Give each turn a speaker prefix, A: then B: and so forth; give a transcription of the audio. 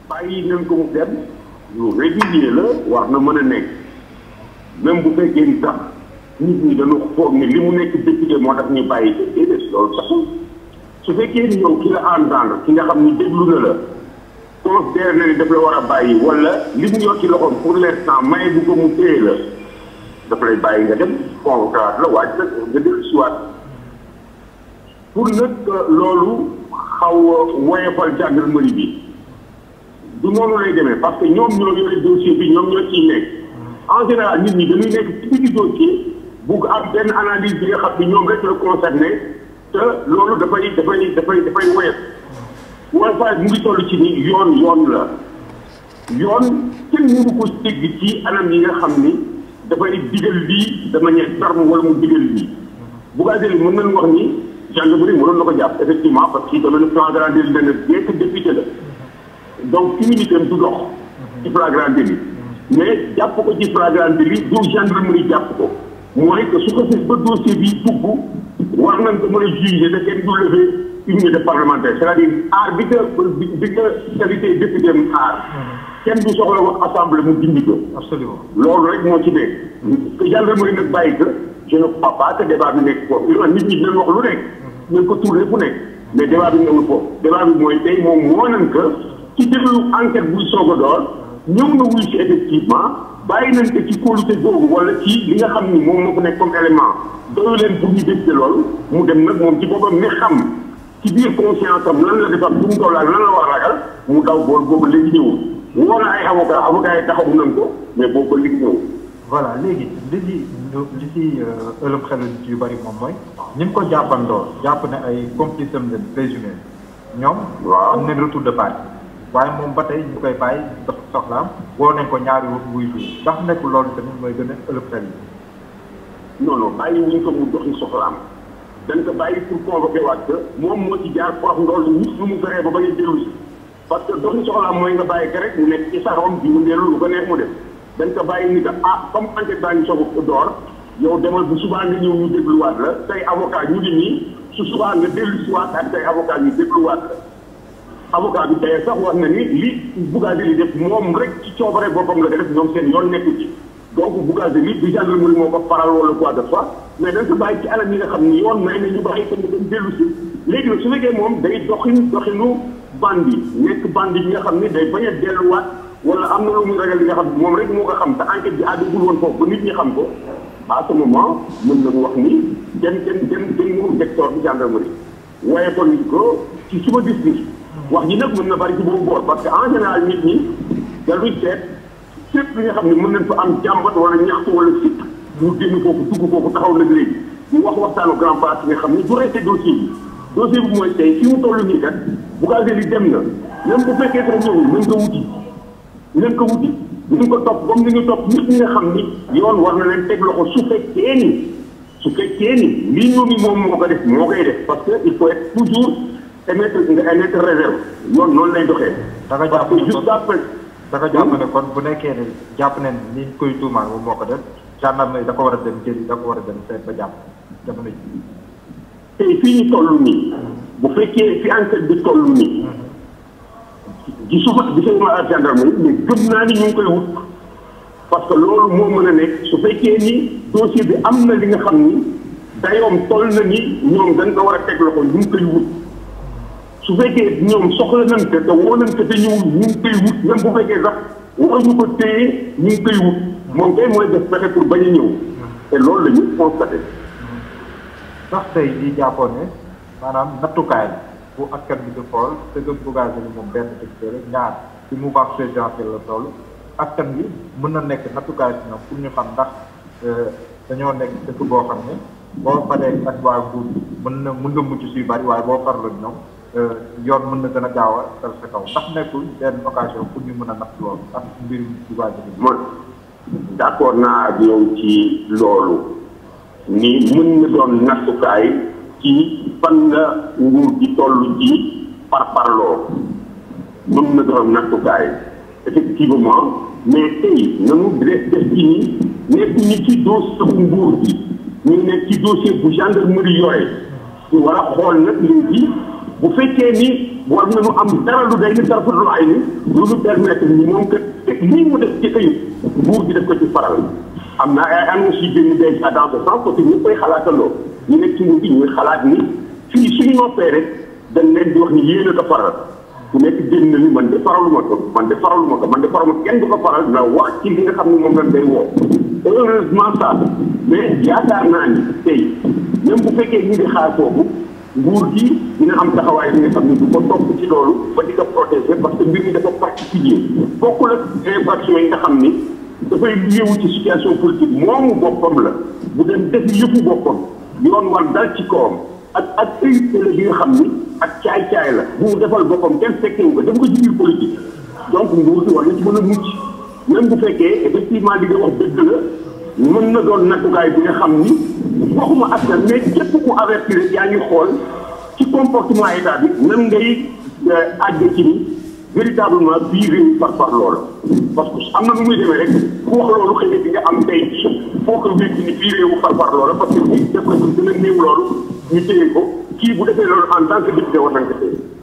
A: bàyyi nañ ko mu dem lu régulier la war na mën a nekk même bu fekkee ni sax nit ñi dañu foog ni li mu nekk député moo tax ñu bàyyi ko déedéet loolu taxul su fekkee ni yow ki la entendre ki nga xam ni déglu na la considéré na ni daf la war a bàyyi wala li mu yor ci loxoom pour l'instant may bu ko mu téye la daf lay bàyyi nga dem convoqué la waaj nag nga dellu si waat pour nag loolu xaw a woyofal gendarmerie bi du noonu lay demee parce que ñoom ñoo yore dossier bi ñoom ñoo ciy nekk en général nit ñi dañuy nekk ci biir dossier bugg am benn analyse bi nga xam ni ñoom rek la concerné te loolu dafay dafay dafay dafay woyof waaye mu ngi toll ci ni yoon yoon la yoon kenn mënu ko dégg ci anam yi nga xam ni dafay digal lii de manière ferme wala mu digal lii bu gaa jëlee mën nañu wax ni gendarmerie mënoon na ko jàpp effectivement parce que domaine flagrant délit la ne bien que député la donc immunité du dox ci flagrant délit mais jàpp ko ci flagrant délit du gendarmerie jàpp ko mooy que su ko fekk ba dossier bi dugg war nañ ko mën a juger te kenn du lever immunité parlementaire c'est-à-dire aar bi nga bi nga qualité député mu aar kenn du soxla wax assemblée mu dindi ko
B: absolument
A: loolu rek moo ci nekk que gendarmerie nag bàyyi que je ne crois pas que débat bi nekk foofu il nit ñi dinañ wax lu nekk nañ ko tourné fu nekk mais débat bi newul foofu débat bi mooy tey moom moo nañ que ci déglu enquête buy soog a door ñëw na wuy si effectivement bàyyi nañ ko ci kóolute googu wala ci li nga xam ni moom moo ko nekk comme élément doyu leen pour ñu décider loolu mu dem nag moom ci boppam mi xam ci biir conscience am lan la defar bu mu toll ak lan la war a ragal mu daw bool boobu léegi ñëwul woo na ay avocat avocat yi taxawu nañ ko mais boobu ba léegi ñëwul
B: voilà léegi li ci li ci ëllëg xel nit yu bëri moom mooy ñi mu ko jàppandoo jàpp ne ay complice am leen présumé ñoom
A: waaw
B: am nañ retour de partie waaye moom ba tey ñu koy bàyyi dox soxlaam woo nañ ko ñaari wuy wuy ndax nekkul loolu tamit mooy gën a ëllëg xel yi
A: non non bàyyi wuñ ko mu doxi soxlaam dañ ko bàyyi pour convoquer waat que moom moo ci jaar prof ndool nit lu mu feree ba bañ a dellu si parce que doxi soxlaam mooy nga bàyyi ko rek mu nekk ci saxam bi mu dellu lu ko neex mu def dañ ko bàyyi ni que ah comme enquête baa ngi soog a door yow demal bu subaa nga ñëw ñu dégluwaat la say avocat ñu ngi nii su subaa nga dellu si waat ak say avocat ñu dégluwaat la avocat bi tey sax wax na ni li Bougane li def moom rek ci coobare boppam la ko def ñoom seen yoon nekku ci donc Bougane li du gendarmerie moo ko faral wala quoi de fois mais dañ ko bàyyi ci anam yi nga xam ni yoon may na ñu bàyyi ko mu dem dellu si léegi nag su fekkee moom day doxin doxinu bandi nekk bandi bi nga xam ni day bañ a delluwaat wala am na lu muy ragal li nga xam moom rek moo ko xam te enquête bi àggagul woon foofu ba nit ñi xam ko à ce moment mën nañu wax ni kenn kenn kenn kenn mënu teg toor bi gendarmerie waaye kon nit ko ci suma gis-gis wax ji nag mën na bari ci boobu boor parce que en général nit ñi daluy seet sépp li nga xam ne mën nañ fa am jàmbat wala ñaxtu wala sikk mu génn foofu dugg foofu taxaw nag léegi ñu wax waxtaanu grand place yi nga xam ne du resté dossier bi dossier bi mooy tey fi mu toll nii kat bu gaa li dem na même bu fekkee sax ñëwul nañ ko wuti nañ ko wuti nañ ko topp comme ni ñu topp nit ñi nga xam ni yoon war na leen teg loxo su fekkee ni su fekkee ni lii ñu ni moom moo ko def moo koy def parce que il faut être toujours émettre nga émettre réserve yoon noonu lay doxee.
B: da nga
A: parce
B: jàpp
A: que
B: ne
A: juste
B: kon
A: après.
B: da nga jàpp ne kon bu nekkee ne jàpp ne ni ñu koy tuumaal moom moo ko def gendarmerie da ko war a dem jëli da ko war a dem seet ba jàpp jamono ji
A: tey fii ñu toll nii bu fekkee fi enquête bi toll nii gisuma gisuma ak gendarmerie mais gëm naa ni ñu ngi koy wut parce que loolu moo mën a nekk su fekkee ni dossier bi am na li nga xam ni dayoom toll na ni ñoom dañ ko war a teg loxo ñu ngi koy wut su fekkee ñoom soxla nañ ko te woo nañ ko te ñëwul ñu ngi koy wut même bu fekkee sax waruñu ko téye ñu ngi koy wut moom kay mooy def pexe pour bañ a ñëw te loolu la ñu constaté.
B: ndax tey di jàppoon ne maanaam nattukaay bu askan bi di xool te gëm Bougane ni moom benn député rek ñaar ci mouvance présidentielle la toll askan bi mën na nekk nattukaay si ñoom pour ñu xam ndax dañoo nekk dëkk boo xam ne boo paree ak waa nguur bi mën na mën nga mucc suy bari waaye boo farlu ñoom yoon mën na gën a gaaw a dal sa kaw ndax nekkul benn occasion pour ñu mën a natt loolu ak mbirum Bougane bi
A: man d'accord naa ak yow ci loolu ni mën na doon nattukaay ci fan la nguur gi toll ci par parloo mën na doon nattukaay effectivement mais tey nanu def def ci ni nekk ñi ci dossier bu nguur bi ñu nekk ci dossier bu gendarmerie yore ñu war a xool nag léegi bu fekkee ni war nañu am dara lu day ni tarfa lu ay ni lu ñu permettre ni moom que lii mu def ci këyit nguur gi def ko ci faral am na ay annonces yu génn déjà dans ce sens parce que ñu koy xalaatandoo ñu nekk ci nguur gi ñuy xalaat ni fii suñu noppee rek dañ leen di wax ni yéen a ko faral ku nekk génn na ni man de faraluma ko man de faraluma ko man de faraluma kenn du ko faral na wax ci li nga xam ne moom lañ day woo heureusement ça mais yaakaar naa ni tey même bu fekkee ñu ngi xaar foofu nguur gi dina am taxawaay bi nga xam ne du ko topp ci loolu ba di ko protéger parce que mbir mi dafa particulier bokkul ak infraction yi nga xam ni dafay liéwu ci situation politique moomu boppam la bu dem def yëfu boppam yoon war dal ci kawam ak ak évité la bi nga xam ni ak caay-caay la bu mu defal boppam kenn fekkewu ko def ko ci biir politique donc nguur gi war na ci mën a mucc même bu fekkee effectivement li nga wax dëgg la mën na doon nattukaay bi nga xam ni waxuma askan mais képp ku avertir yaa ngi xool ci comportement état bi nan ngay àgg ci ni véritablement bii réew par par loolu parce que am na nu muy demee rek ku wax loolu xëy na di nga am tey foo ko wécc ni bii réew par par loolu parce que bii def ko gën a néew loolu ñu téye ko kii bu defee loolu en tant que député war nañ ko téye